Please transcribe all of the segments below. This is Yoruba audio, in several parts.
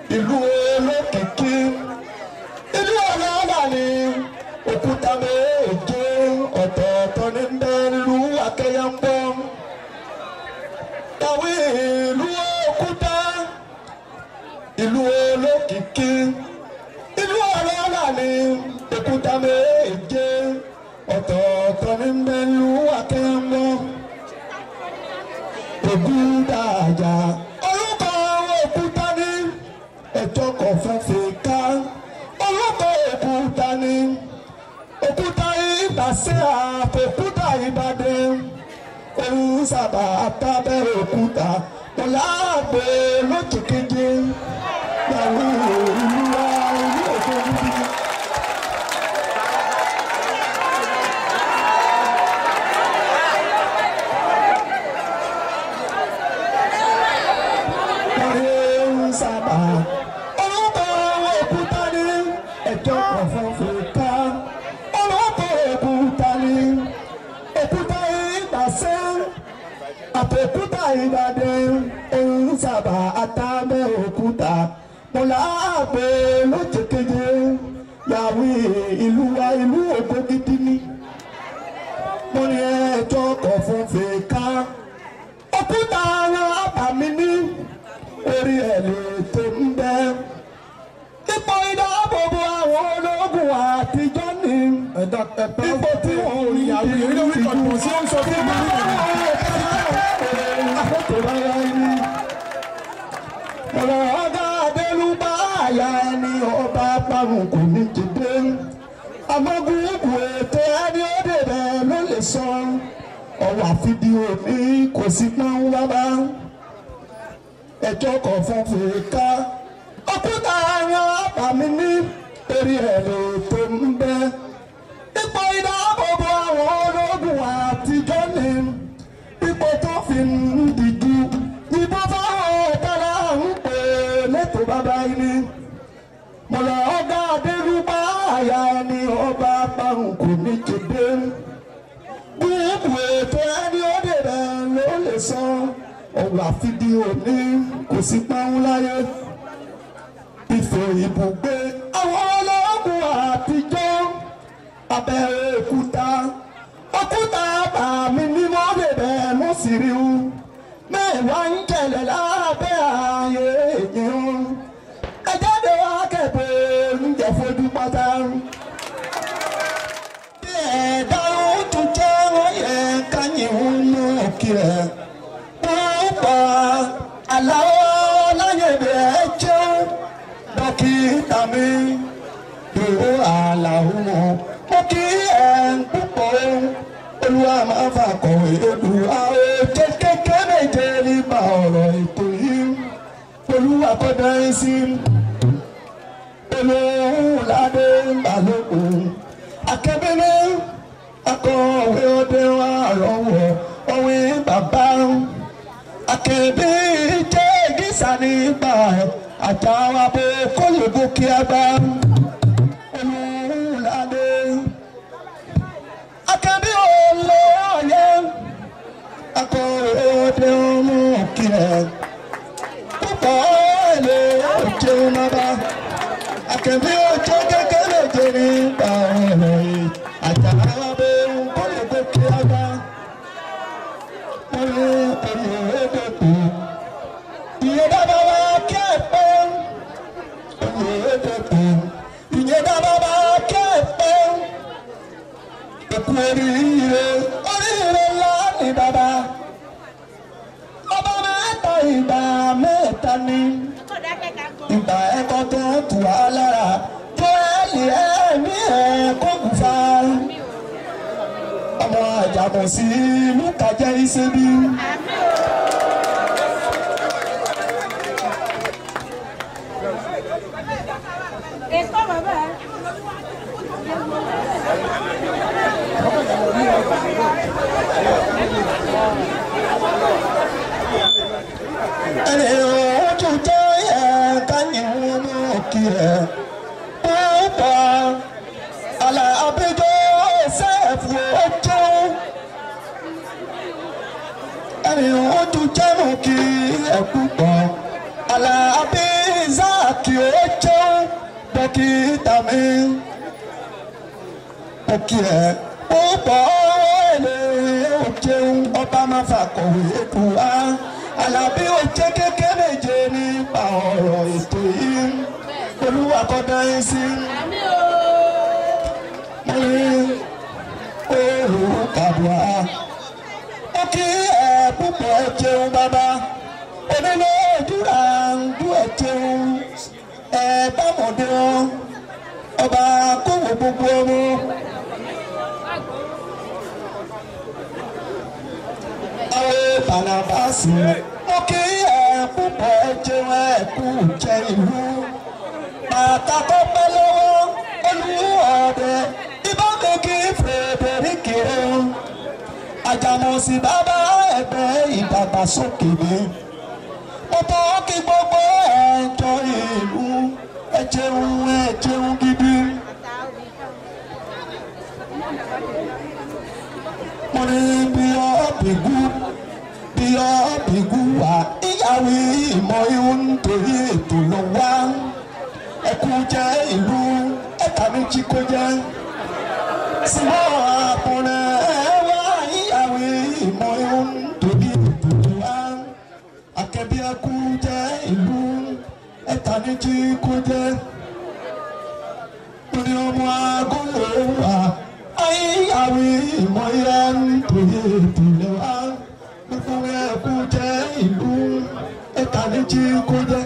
ìlú olókìkí ìlú ọlọ́lá ni òkúta méje ọ̀tọ̀ọ̀tọ̀ ní bẹ́ẹ̀lú akẹ́yàmbọ́ tàwí ìlú òkúta ìlú olókìkí ìlú ọlọ́lá ni òkúta méje ọ̀tọ̀ọ̀tọ̀ ní bẹ́ẹ̀lú akẹ́yàmbọ́ ògúndàjà orúkọ òkúta ní ẹjọ́ kan fẹ́fẹ́ ká orúkọ òkúta ní òkúta ìbàṣẹ́ àfòkúta ìbàdàn òun sábà tábẹ́ òkúta ọ̀làgbé lójú keje yàrá ìlú wa ìlú òkè níbi. ń sábà. Orúkọ òkúta ní ẹjọ́ kan fún ká. Orúkọ òkúta ní òkúta ìgbàsẹ́. Àtòkúta ìbàdàn ń sábà àtàbẹ̀ òkúta. Mo láàbò lójú keje. Yàwé ìlú wa ìlú ògbó gidi ni. Mo ní ẹjọ́ kan fún fèéká. Òkúta ara àbàmì ní orí ẹ̀ lè tó ń bẹ́. Ipò ìdáàbòbò àwọn ológun àtijọ́ ni. ẹ̀dá ẹ̀pẹ́ Ipò tí wọ́n ò ní ìyàwó yìí lórí kọ̀ọ̀kan sí ó ń sọ fún mi. Ọ̀rọ̀ ọ̀gá Adélúbá àyà ẹni ọba parun kò ní dìde. Amọ́gùnkù ètò ẹni ó dèbẹ̀ ló lè sọ. Ọ̀rọ̀ àfidíò ní kò sí pọ́n wá bá ẹjọ́ kan fún fèéká òkúta ara àbàmì ní eré ẹ̀ lè tó ń bẹ́ ipò ìdáàbòbò àwọn ológun àtijọ́ ni ipò tó fi ń dìjú ìbò fáwọn ọ̀tara ń pè lẹ́tọ̀ọ́ bàbá ẹni mọ̀lá ọ̀gá adérúbá àyà ẹni ọba parun kò ní jòdè gbogbo ètò ẹni ó dèrè ló lè sọ ọ̀rọ̀ àfidíò ní kò sí pọ́n láyé ìfò ibùgbé àwọn ológun àtijọ́ abẹ́rẹ́ òkúta òkúta bàmí ní mọ́lẹ̀bẹ̀ mú sí rí u mẹ́wàá ń kẹlẹ̀ lábẹ́ ààyè èèyàn ẹ jáde wá kẹ̀pẹ́ oúnjẹ fojú pátá bí ẹ̀dá ó tún jẹ́ wọ́n yẹ káyìn ń mú òkè rẹ̀ púpọ̀ aláwọ̀ láyé bẹ́ẹ̀ jẹ́ dókítà mi ìwé àlàó mọ́ mo kí ẹ̀ ń púpọ̀ olúwa máa fà kọ̀wé olúwa ó jẹ́ kékeré méje nípa ọ̀rọ̀ ètò yìí olúwa kọ́ dáhìn sí olóhùn ládé balógun akẹ́bẹ́rẹ́ akọ̀wé ọdẹ wa rọwọ́ òwe bàbá akẹ́bí jẹ́ gísà nígbà àtàwọn abo kólébó kí a bá olùlàdé akẹ́bí olóòye akọ̀wé ọdẹ ọmọ kìlẹ̀ púpọ̀ èlé òjò nàbà akẹ́bí òjò kékeré jẹ́ nígbà ọ̀rọ̀ yìí àtàwọn abo kólébó kí a bá ìyẹn dábàá wá kẹ́ẹ̀pẹ́ ìyẹn dábàá wá kẹ́ẹ̀pẹ́ òkú oríire oríire ńlá ni bàbá ọba mẹ́ta ìgbà mẹ́ta ni ìgbà ẹ̀kọ́ tó tù wá lára tó ẹ̀lì ẹ̀mí ẹ̀ kó kù fa ọmọ àjàmọ̀ sí lùkàjẹ́ ìṣẹ́bí. Ètò bàbá ẹ̀. ẹni ojú tó yẹ káyìn mú kí ẹ púpọ̀ alábíjọ́ sẹ́ẹ̀fù ojú ẹni ojú jẹ́nu kí ẹ púpọ̀ alábí záàkì dókítà mi ó kí ẹ ó bọ̀ èlé ó jẹun ọba máa fàkọ̀wé ètò wa alábí ó jẹ́ kékeré méje nípa ọ̀rọ̀ ètò yìí olúwa kọ́ dá yín sí mo ní olùkàdùá ó kí ẹ púpọ̀ jẹun bàbá onílé ìdúrà ń dú ẹ jẹun ẹ bá mọ̀dé wọn ọba kówó gbogbo ọmọ. àwọn bàlàbàsì mo kí ẹ púpọ̀ ẹ jẹun ẹ kú jẹ ìlú bàtà tó pẹ́ lọ́wọ́ olùwọ́ọ̀dẹ ìbámu kí fèrèdèrèkì o àjàmọ̀sí bàbá ẹgbẹ́ ìdàgbàsókè mi mo tọ́ kí gbogbo ẹ̀jọ̀ ìlú ẹ jẹun ẹ jẹun gidi. mo ní bí ọ́bìgú bí ọ́bìgú wà ìyàwó ìmọ̀ ihun nítorí ètò lọ wá ẹkú jẹ́ ìlú ẹ̀ka méjì kó jẹ́ símọ́ àpọ̀nẹ́ ẹ̀wá ìyàwó ìmọ̀ ihun nítorí ètò lọ wá akẹ́bí ẹkú jẹ́ ìlú ẹ̀ka méjì kó jẹ́ orí ọmọ agolo wa ayíyàwó ìmọ̀ yẹn nítorí ètò lọ wá gbogbo ẹkú jẹ́ ìlú ẹ̀ka méjì kó jẹ́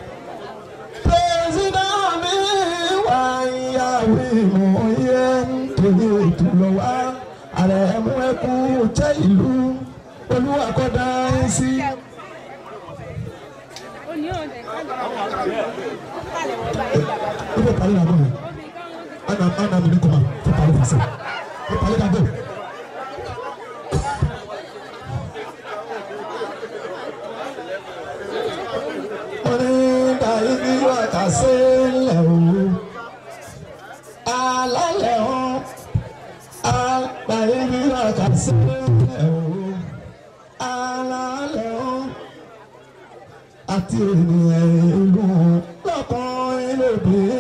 presidami wa ìyàwó ìmọ̀ yẹn nítorí ètò lọ wá ààrẹ mú ẹkú jẹ́ ìlú olúwa kọ́ dá ẹ sí. Ibe pale na bọ̀ ana ana mi ni kọ́ma fẹ́ pale fàṣẹ fẹ́ pale na bọ̀. onídà ibi wàtà sílẹ̀ o alálẹ̀ o àgbà ibi wàtà sílẹ̀ o alálẹ̀ o àti ènìyàn ìlú lọ́kùnrin lóbìnrin.